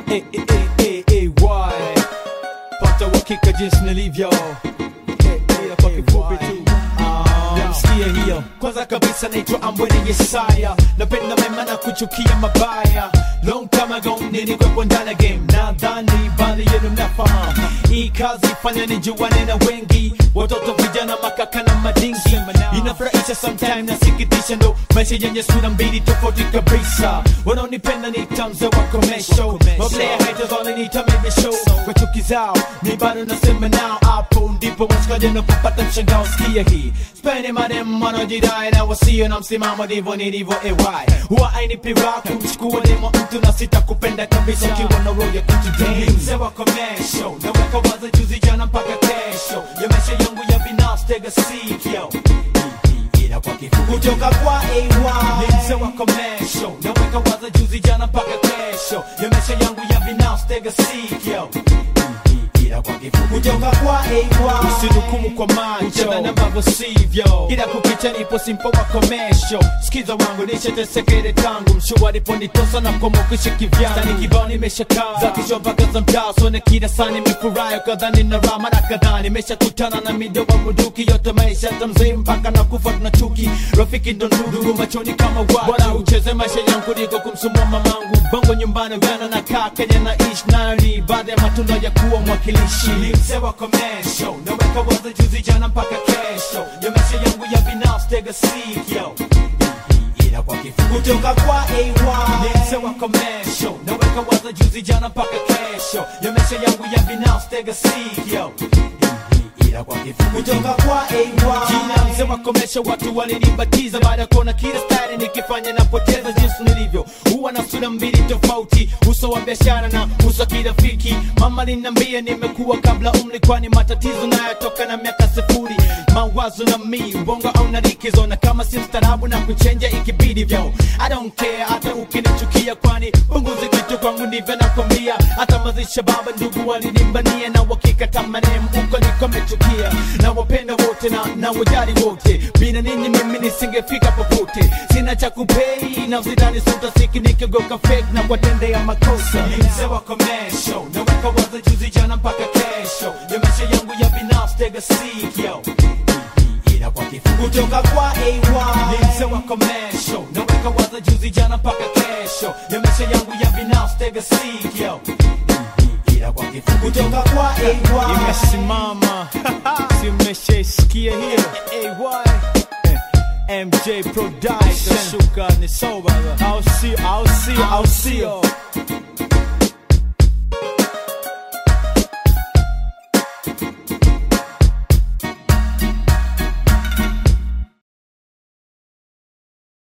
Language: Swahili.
eh, eh, eh, eh, eh, why? Pata uhakika jinsi nilivyo Eh, eh, kwa kifupi tu namsikia hiyo kwanza kabisa naitwa ambwene yesaya napenda mema na kuchukia mabaya long time ago nilikwepo ndani ya game nadhani baadhi yenu mnafahamu hii kazi fanya nijuane na wengi watoto vijana makaka na madingi inafurahisha sometime nasikitisha ndo maisha yenye sura mbili tofauti kabisa wanaonipenda ni tamze wa komesho mablea haters wananiita maybe show kwa chuki zao mi bado nasema nao hapo ndipo washikaji napopata mshangao sikia hii spende madem wanaojidai na wasio na msimamo ndivyo nilivyo ay huwa ainipi raha kumchukua demo mtu na sita kupenda kabisa ukiwa na roho ya kutudai mzee wa komesho naweka waza juzi jana mpaka kesho ya maisha yangu ya binafsi tega sikio ila kwa kifupi kutoka kwa AY ni mzee wa komesho naweka waza juzi jana mpaka kesho ya maisha yangu ya binafsi tega sikio ila kwa kifupi kutoka kwa AY usinukumu kwa macho utadhani ambavyo sivyo ila kukicha nipo simpo wa komesho sikiza wangu nishatesekere tangu mshua aliponitosa na komokishi kivyani kibao nimeshakaa za kisho mpaka za mtaa sone kila saa nimefurahi kadhani na rama na kadhaa nimeshakutana na midomo muduki yote maisha tamzee mpaka na kufa tuna chuki rafiki ndo ndugu machoni kama watu bora ucheze maisha yangu liko kumsumua mamangu bongo nyumbani gana na kaa kenya na ish nani baada ya matunda ya kuwa mwakilishi mzee wa komesho naweka waza juzi jana mpaka kesho ya maisha yangu ya binafsi tega sikio ila kwa kifupi kutoka kwa AY ni mzee wa komesho naweka waza juzi jana mpaka kesho ya maisha yangu ya binafsi tega sikio ila kwa kifupi kutoka kwa AY jina mzee wa komesho watu walinibatiza baada ya kuona kila style nikifanya napoteza jinsi nilivyo huwa na sura mbili tofauti uso wa biashara na uso wa kirafiki mama linambia nimekuwa kabla umri kwani matatizo nayotoka na miaka sifuri mawazo na mi ubongo au na likizo na kama si mstarabu na kuchenja ikibidi vyo I don't care hata ukinichukia kwani punguzi kitu kwangu ndivyo nakwambia hata mazisha baba ndugu walinimbania na wakikata manemu uko niko mechukia na wapenda wote na na wajali wote bila ninyi mimi nisingefika popote sina cha kupei na usidhani sutasiki nikigoka fake na kuwatendea makosa Ni mzee wa komesho naweka waza juzi jana mpaka kesho ya maisha yangu ya binafsi tega sikio ila kwa kifupi kutoka kwa AY ni mzee wa komesho naweka waza juzi jana mpaka kesho ya maisha yangu ya binafsi tega sikio ila kwa kifupi kutoka kwa AY imesimama si umeshaisikia hiyo AY MJ Production shuka ni soba au sio au sio au sio